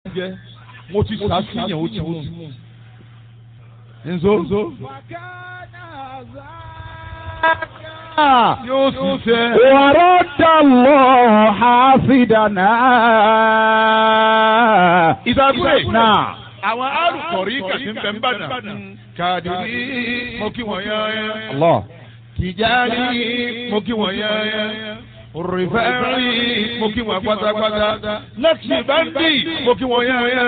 jẹ́ mo ti sàṣìyàn ó ti mú. nzo. yóò ṣiṣẹ́. ورد الله حافظنا ìdàgbé. نعم àwọn arùkọ̀rí kàtí ń bẹ̀ ń bàdàn. kàdìrí mo kí wọ́n yáyá. الله tìjáni mo kí wọ́n yáyá. rìfẹ́rì mo kí wọ́n pátápátá. lẹ́kìtì báńkì mo kí wọ́n yáyá.